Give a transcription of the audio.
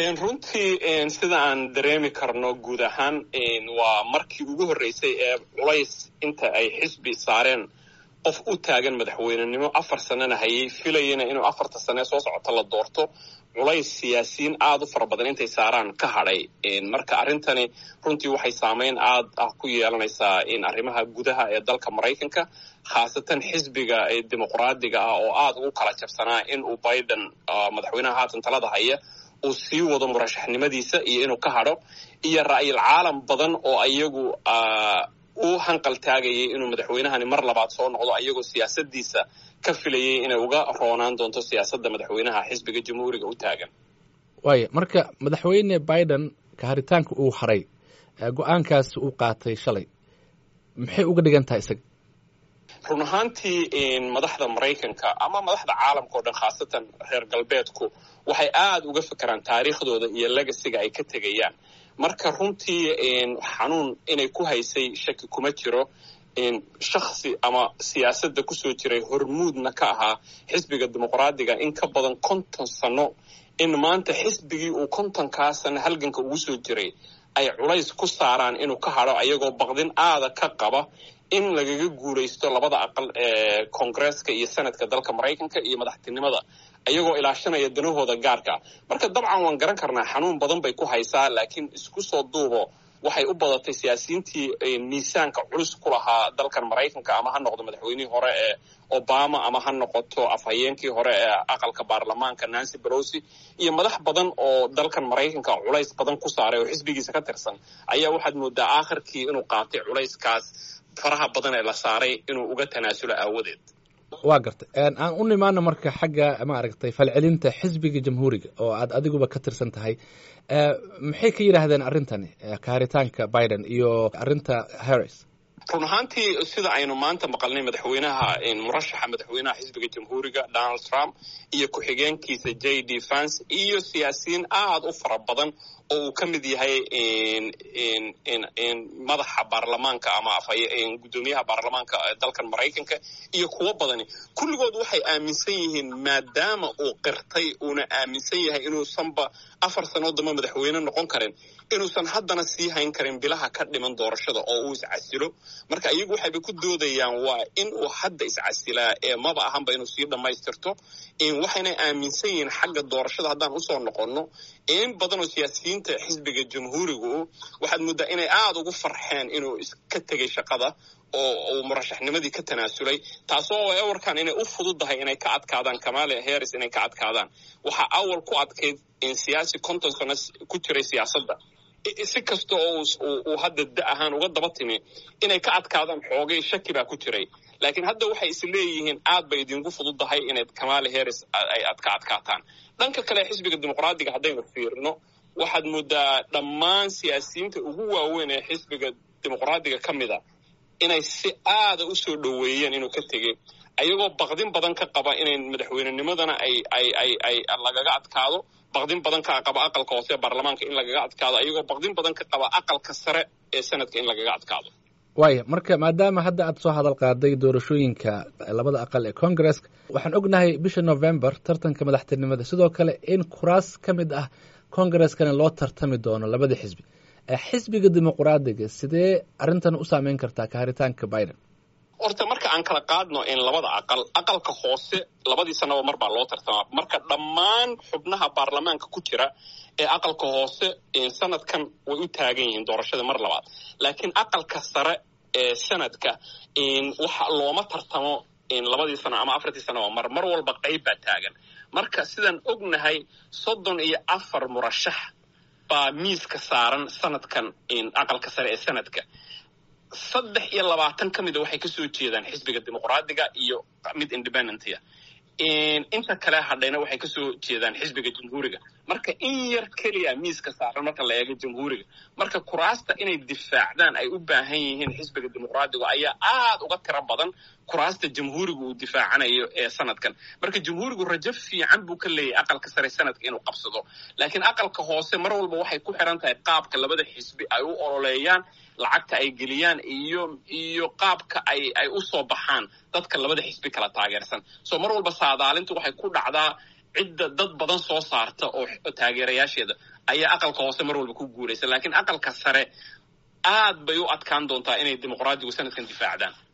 runtii sida aan dareemi karno guud ahaan waa markii ugu horreysay ee culays inta ay xisbi saareen qof u taagan madaxweynenimo afar sanana hayay filayana inuu afarta sane soo socota la doorto culays siyaasiyiin aada u fara badan intay saaraan ka hadhay marka arrintani runtii waxay saameyn aad ah ku yeelanaysaa arrimaha gudaha ee dalka maraykanka khaasatan xisbiga dimuqraadiga ah oo aada ugu kala jabsanaa in uu biden madaxweynaha haatan talada haya uu sii wado murashaxnimadiisa iyo inuu ka hadho iyo ra'yil caalam badan oo iyagu u hanqal taagayay inuu madaxweynahani mar labaad soo noqdo ayagoo siyaasadiisa ka filayay inay uga roonaan doonto siyaasadda madaxweynaha xisbiga jamhuuriga u taagan waaya marka madaxweyne biden kaharitaanka uu haray go-aankaas uu qaatay shalay maxay uga dhigan tahay isaga run ahaantii madaxda maraykanka ama madaxda caalamka o dhan khaasatan reer galbeedku waxay aada uga fekeraan taariikhdooda iyo legasiga ay ka tegayaan marka runtii xanuun inay ku haysay shaki kuma jiro shaksi ama siyaasadda kusoo jiray hormuudna ka ahaa xisbiga dimuqraadiga in ka badan konton sano in maanta xisbigii uu kontonkaa sano halganka ugu soo jiray ay culays ku saaraan inuu ka hadho ayagoo baqdin aada ka qaba in lagaga guulaysto labada aqal ee koongresska iyo senadka dalka maraykanka iyo madaxtinimada ayagoo ilaashanaya danahooda gaarka marka dabcan waan garan karnaa xanuun badan bay ku haysaa laakiin isku soo duubo waxay u badatay siyaasiyiintii miisaanka culus ku lahaa dalkan maraykanka ama ha noqdo madaxweynihii hore ee obama ama ha noqoto afhayeenkii hore ee aqalka baarlamaanka nancy belosi iyo madax badan oo dalkan maraykanka culays badan ku saaray oo xisbigiisa ka tirsan ayaa waxaad moodaa aakhirkii inuu qaatay culayskaas faraha badan ee la saaray inuu uga tanaasulo aawadeed waa gartay aan u nimaano marka xagga maaragtay falcelinta xisbiga jamhuuriga oo aad adiguba ka tirsan tahay maxay ka yidhaahdeen arrintani kaharitaanka biden iyo arrinta harris run ahaantii sida aynu maanta maqalnay madaxweynaha murashaxa madaxweynaha xisbiga jamhuuriga donald trump iyo ku-xigeenkiisa j d vance iyo siyaasiyiin aada u fara badan oo uu ka mid yahay madaxa baarlamaanka ama guddoomiyaha baarlamaanka dalkan maraykanka iyo kuwo badani kulligood waxay aaminsan yihiin maadaama uu qirtay uuna aaminsan yahay inuusanba afar sanoo dambe madaxweyne noqon karin inuusan haddana sii hayn karin bilaha ka dhiman doorashada oo uu iscasilo marka iyagu waxayba ku doodayaan waa in uu hadda iscasilaa ee maba ahanba inuu sii dhammaystirto waxayna aaminsan yihiin xagga doorashada haddaan usoo noqonno in badanoo siyaasiyiinta xisbiga jamhuurigu waxaad muddaa inay aada ugu farxeen inuu iska tegay shaqada oo uu murashaxnimadii ka tanaasulay taasoo ay awarkan inay u fududahay inay ka adkaadaan kamale harris inay ka adkaadaan waxaa awal ku adkayd in siyaasi konton sano ku jiray siyaasadda si kasta oo uu hadda da ahaan uga daba timi inay ka adkaadaan xoogay shaki baa ku jiray laakiin hadda waxay is leeyihiin aad bay idinku fududahay inayd kamale harris ay ad ka adkaataan dhanka kale xisbiga dimuqraadiga haddaynu fiirino waxaad moodaa dhammaan siyaasiyiinta ugu waaweyn ee xisbiga dimuqraadiga ka mida inay si aada u soo dhoweeyeen inuu ka tegey ayagoo baqdin badan ka qaba inay madaxweynenimadana ay ay ay ay lagaga adkaado baqdin badan ka qaba aqalka hoose ee baarlamaanka in lagaga adkaado ayagoo baqdin badan ka qaba aqalka sare ee sanadka in lagaga adkaado waaya marka maadaama hadda aad soo hadal qaaday doorashooyinka labada aqal ee congaresska waxaan ognahay bisha november tartanka madaxtinimada sidoo kale in kuraas ka mid ah congareskana loo tartami doono labada xisbi xisbiga dimuqraadiga sidee arrintan u saameyn kartaa kaharitaanka biden horta marka aan kala qaadno in labada aqal aqalka hoose labadii sanaba mar baa loo tartamaa marka dhammaan xubnaha baarlamaanka ku jira ee aqalka hoose sanadkan way u taagan yihiin doorashada mar labaad laakiin aqalka sare ee sanadka waxa looma tartamo labadii sano ama afartii sanaba mar mar walba qayb baa taagan marka sidaan ognahay soddon iyo afar murashax baa miiska saaran sanadkan aqalka sare ee sanadka saddex iyo labaatan ka mida waxay kasoo jeedaan xisbiga dimuqraadiga iyo mid independentya inta kale hadhayna waxay kasoo jeedaan xisbiga jamhuuriga marka in yar keliya miiska saaran marka la eego jamhuuriga marka kuraasta inay difaacdaan ay u baahan yihiin xisbiga dimuqraadiga ayaa aada uga tiro badan kuraasta jamhuuriga uu difaacanayo ee sanadkan marka jamhuurigu rajo fiican buu ka leeyahay aqalka sare sanadka inuu qabsado laakiin aqalka hoose mar walba waxay ku xiran tahay qaabka labada xisbi ay u ololeeyaan lacagta ay geliyaan iyo iyo qaabka ay ay u soo baxaan dadka labada xisbi kala taageersan soo mar walba saadaalintu waxay ku dhacdaa cidda dad badan soo saarta oo taageerayaasheeda ayaa aqalka hoose mar walba ku guulaysa laakiin aqalka sare aad bay u adkaan doontaa inay dimuqraadigu sanadkan difaacdaan